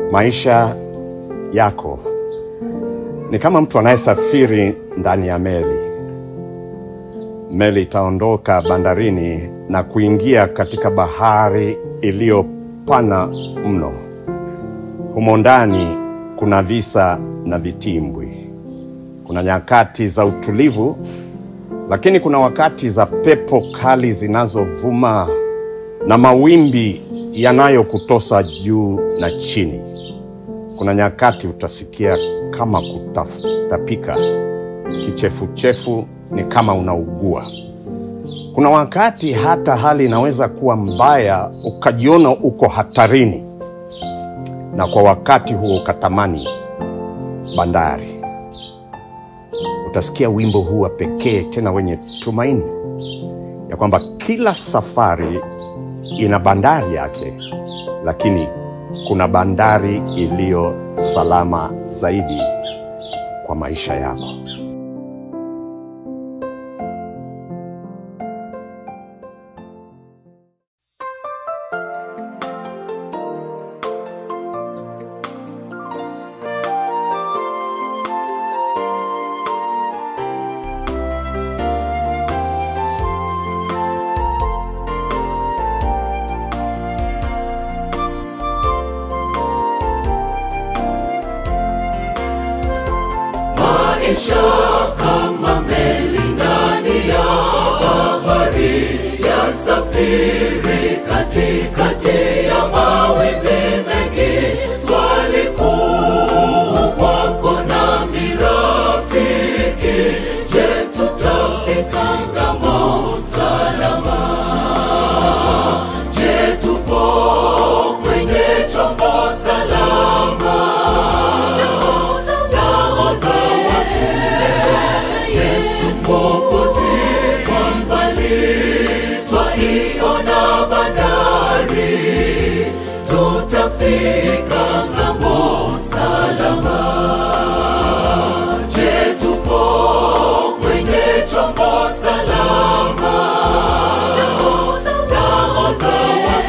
Maisha yako ni kama mtu anayesafiri ndani ya meli. Meli itaondoka bandarini na kuingia katika bahari iliyopana mno. Humo ndani kuna visa na vitimbwi. Kuna nyakati za utulivu, lakini kuna wakati za pepo kali zinazovuma na mawimbi yanayokutosa juu na chini. Kuna nyakati utasikia kama kutapika, kichefuchefu ni kama unaugua. Kuna wakati hata hali inaweza kuwa mbaya, ukajiona uko hatarini, na kwa wakati huo ukatamani bandari. Utasikia wimbo huu wa pekee tena wenye tumaini ya kwamba kila safari ina bandari yake, lakini kuna bandari iliyo salama zaidi kwa maisha yako. maisha kama meli ndani ya bahari ya safiri katikati ya mawimbi mengi. Swali kuu kwako nami rafiki, je, tutafika ng'ambo salama? Je, tupo kwenye chombo salama? Nahodha wa Yesu Mwokozi, kwa mbali twaiona bandari, tutafika ng'ambo salama. Je, tupo kwenye chombo salama? Nahodha wa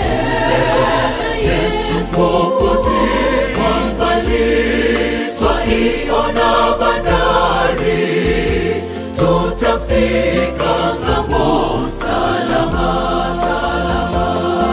Yesu Mwokozi, kwa mbali twaiona bandari, tutafika ng'ambo salama, salama.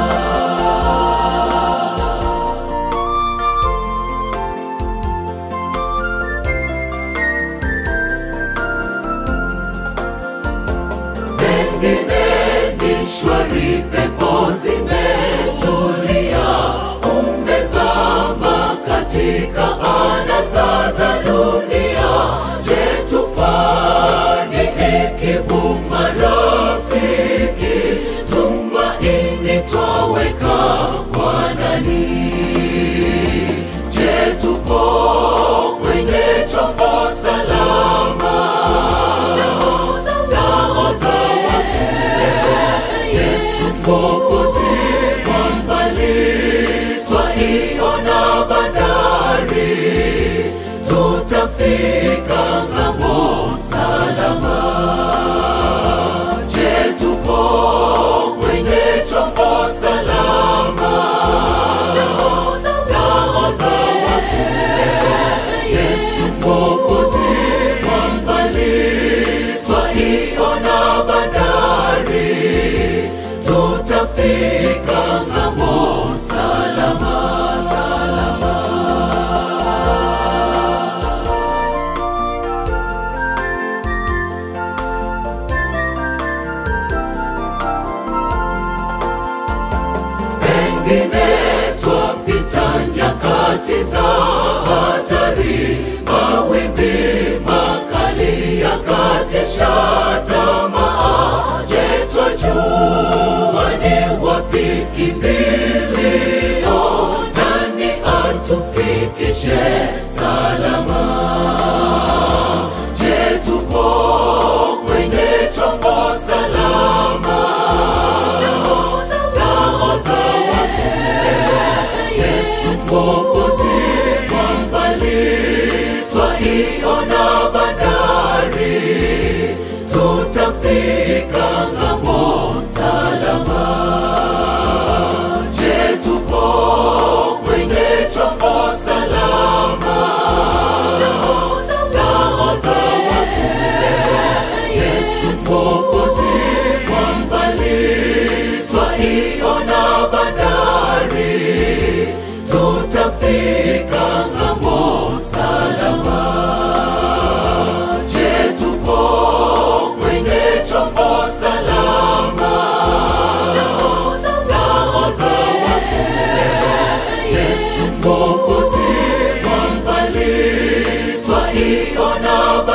Pengine ni shwari, pepo zimetulia, umezama katika anasa za dunia. Je, tufanye ikivuma rafiki, tumaini twaweka kwa nani? Je, tupo kwenye chombo salama? Nahodha wa Yesu Mwokozi, kwa mbali twaiona bandari, tutafika ng'ambo salama. Je, tupo kwenye chombo salama? Nahodha wa Yesu Mwokozi, kwa mbali twaiona bandari, tutafika ng'ambo salama, salama. Pengine twapita nyakati za hatari, mawimbi makali yakatisha tamaa. Je, twajua ni wapi kimbilio? Nani atufikishe salama? Je, tupo kwenye chombo salama? Nahodha wa Yesu Mwokozi, kwa mbali twaiona bandari, tutafika ng'ambo salama. Je, tupo kwenye chombo Mwokozi kwa mbali, twaiona bandari, tutafika ng'ambo salama. Je, tuko kwenye chombo salama? Nahodha wa kule, Yesu Mwokozi kwa mbali, twaiona